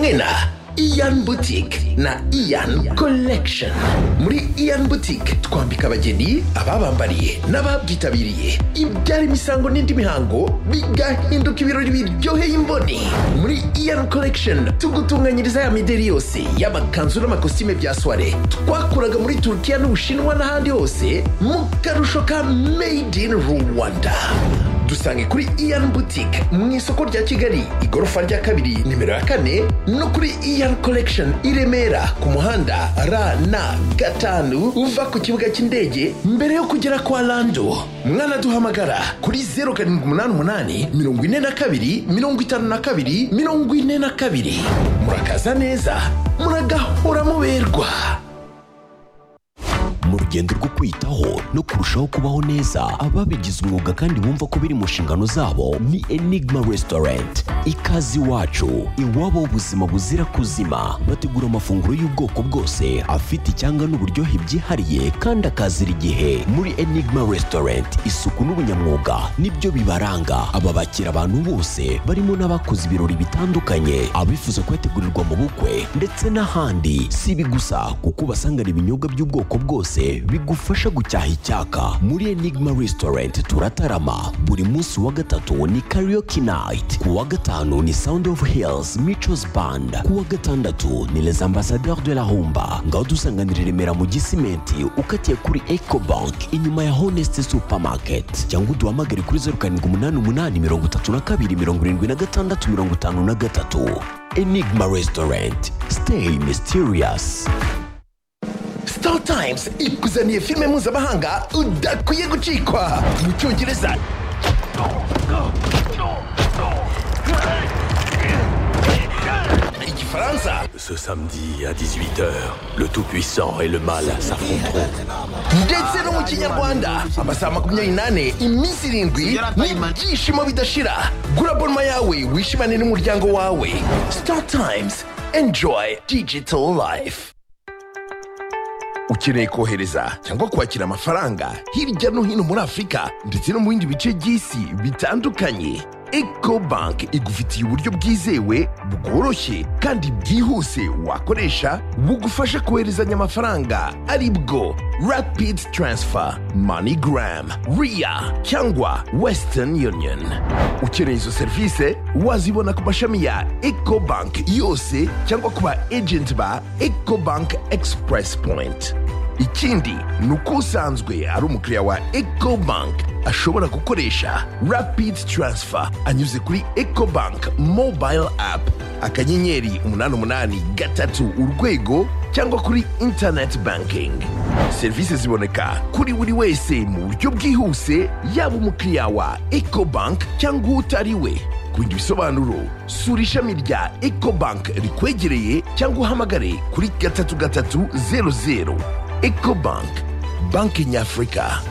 tena ian boutique na ian collection muri ian boutique twambika abageni ababambariye n'ababyitabiriye ibyara imisango n'indi mihango bigahinduka ibirori biryoheye imboni muri ian collection tugutunganyiriza ya mideri yose y'amakanzu n'amakositime bya soire twakuraga muri turukiya n'ubushinwa n'ahandi hose mu karusho ka made in rwanda dusange kuri ian boutique mu isoko rya kigali igorofa rya kabiri nimero ya kane no kuri ian collection i remera ku muhanda rna gatanu uva ku kibuga cy'indege mbere yo kugera kwa lando mwanaduhamagara kuri 0788 42 52 42 murakaza neza muragahora muberwa mu rugendo rwo kwitaho no kurushaho kubaho neza ababigize umwuga kandi bumva ko biri mu nshingano zabo ni enigma resitorenti ikaze iwacu iwabo ubuzima buzira kuzima bategura amafunguro y'ubwoko bwose afite icyanga n'uburyohe byihariye kandi akazira igihe muri enigma resitorenti isuku n'ubunyamwuga nibyo bibaranga aba bakira abantu bose barimo n'abakoze ibirori bitandukanye abifuza kuyategurirwa mu bukwe ndetse n'ahandi si ibi gusa kuko ubasangana ibinyobwa by'ubwoko bwose bigufasha gucyaha icyaka muri enigma restaurant turatarama buri munsi wa gatatu ni karaoke night ku wa gatanu ni sound of hills michos band ku wa gatandatu ni les ambassadeurs de la humba ngaho dusanganira i remera mu gisimenti ukatiye kuri eco bank inyuma ya honest supermarket cyangwa uduhamagare kuri zeru karindwi umunani umunani mirongo itatu na kabiri mirongo irindwi na gatandatu mirongo itanu na gatatu enigma restaurant stay mysterious star times ikuzaniye filime mpuzamahanga udakwiye gucikwa mu cyongereza igifaransa Ce samedi à 18h, le Tout-Puissant et le Mal s'affronteront. ndetse no mu kinyarwanda amasaha makumyabiri n'ane iminsi irindwi n'ibyishimo bidashira gura bonoma yawe wishimane n'umuryango wawe star times enjoy digital life ukeneye kohereza cyangwa kwakira amafaranga hirya no hino muri afurika ndetse no mu bindi bice by'isi bitandukanye eco bank igufitiye uburyo bwizewe bworoshye kandi bwihuse wakoresha bugufasha koherezanya amafaranga ari bwo rapid transfer moneygram ria cyangwa western union ukeneye izo serivisi wazibona ku mashami ya eco bank yose cyangwa ku ba agent ba eco bank express point ikindi ni uko usanzwe ari umukiriya wa ecobank ashobora gukoresha rapid transfer anyuze kuri ecobank mobile app akanyenyeri umunani umunani gatatu urwego cyangwa kuri internet banking serivisi ziboneka kuri buri wese mu buryo bwihuse yaba umukiriya wa ecobank cyangwa utari we ku bindi bisobanuro sura ishami rya ecobank rikwegereye cyangwa uhamagare kuri gatatu gatatu zeru zeru ecobank banki nyafurika